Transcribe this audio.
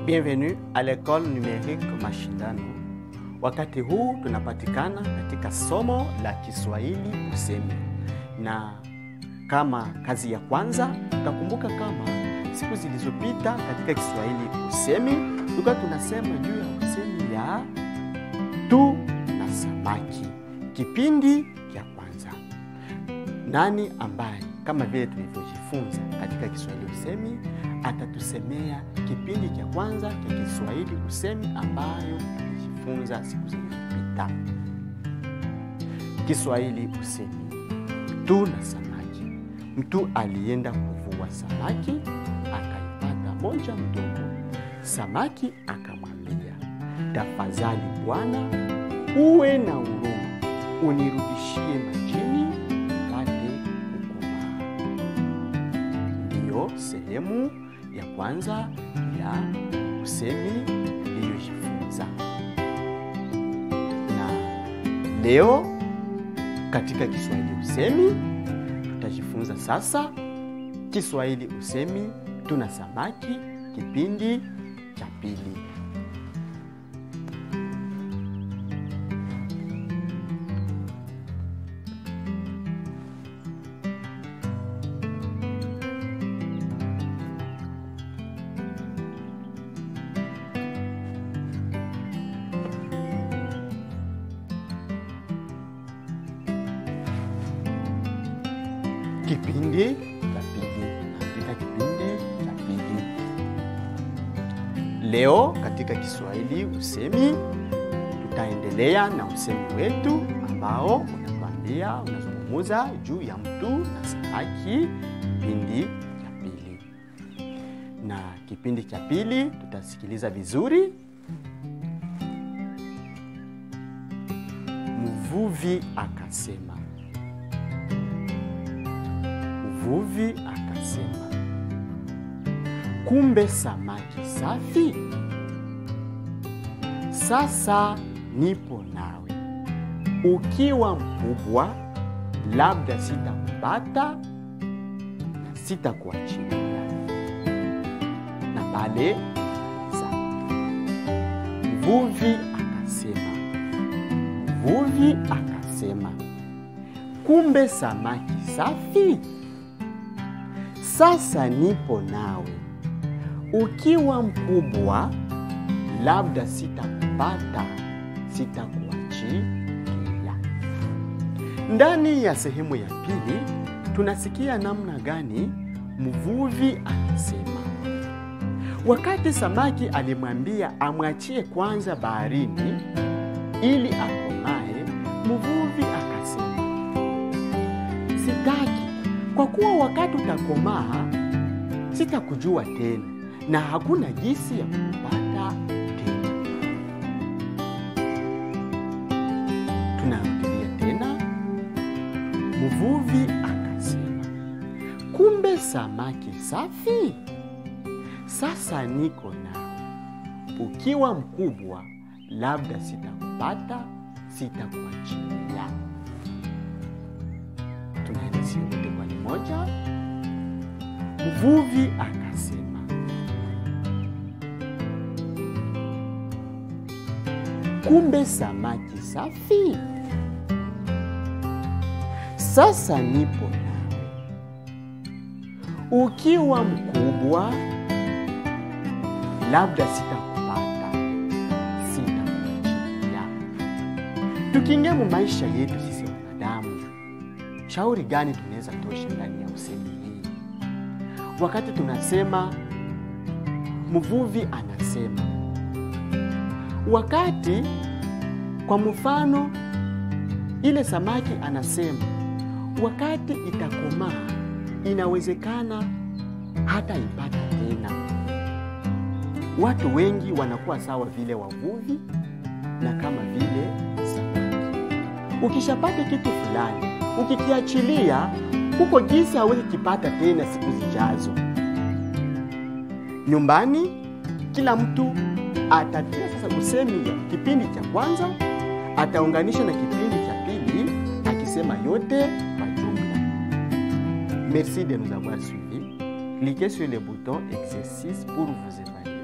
Bienvenue à l'école numérique Mashindano. Wakati huu tunapatikana katika somo la Kiswahili usemi, na kama kazi ya kwanza utakumbuka kama siku zilizopita katika Kiswahili usemi tulikuwa tunasema juu ya usemi ya tu na samaki, kipindi cha kwanza. Nani ambaye kama vile tulivyojifunza katika Kiswahili usemi atatusemea kipindi cha kwanza cha Kiswahili usemi ambayo tulijifunza siku zilizopita. Kiswahili usemi tu na samaki. Mtu alienda kuvua samaki, akaipata moja mdogo. Samaki akamwambia, tafadhali bwana, uwe na huruma, unirudishie majini pate kukomaa. Ndiyo sehemu ya kwanza ya usemi iliyojifunza, na leo katika Kiswahili usemi tutajifunza sasa Kiswahili usemi tuna samaki, kipindi cha pili. Kipindi cha pili, katika kipindi cha pili leo katika Kiswahili usemi tutaendelea na usemi wetu ambao unatuambia unazungumuza juu ya mtu na samaki, kipindi cha pili. Na kipindi cha pili tutasikiliza vizuri. Mvuvi akasema Mvuvi akasema, kumbe samaki safi. Sasa nipo nawe, ukiwa mkubwa, labda sitakupata na sitakuachilia. Na pale sa mvuvi akasema, mvuvi akasema, kumbe samaki safi sasa nipo nawe, ukiwa mkubwa, labda sitakupata, sitakuachilia. Ndani ya sehemu ya pili tunasikia namna gani mvuvi anasema. Wakati samaki alimwambia amwachie kwanza baharini ili akomae, mvuvi akasema, sitaki kwa kuwa wakati utakomaa sitakujua tena na hakuna jinsi ya kupata tena. Tunarudia tena, mvuvi akasema, kumbe samaki safi. Sasa niko nawe, ukiwa mkubwa, labda sitakupata, sitakuachilia. Tunaenda siyote kwa moja. Mvuvi akasema, kumbe samaki safi. Sasa nipo nawe, ukiwa mkubwa, labda sitakupata, sitakuachilia. Tukiingia mu maisha yetu sisi wanadamu shauri gani tunaweza tosha ndani ya usemi hii? Wakati tunasema mvuvi anasema, wakati kwa mfano ile samaki anasema, wakati itakomaa inawezekana hata ipata tena. Watu wengi wanakuwa sawa vile wavuvi na kama vile samaki. Ukishapata kitu fulani ukikiachilia huko jinsi hawezi kipata tena siku zijazo. Nyumbani kila mtu atatia sasa usemi ya kipindi cha kwanza ataunganisha na kipindi cha pili akisema yote kwa jumla. Merci de nous avoir suivis. Cliquez sur le bouton exercice pour vous évaluer.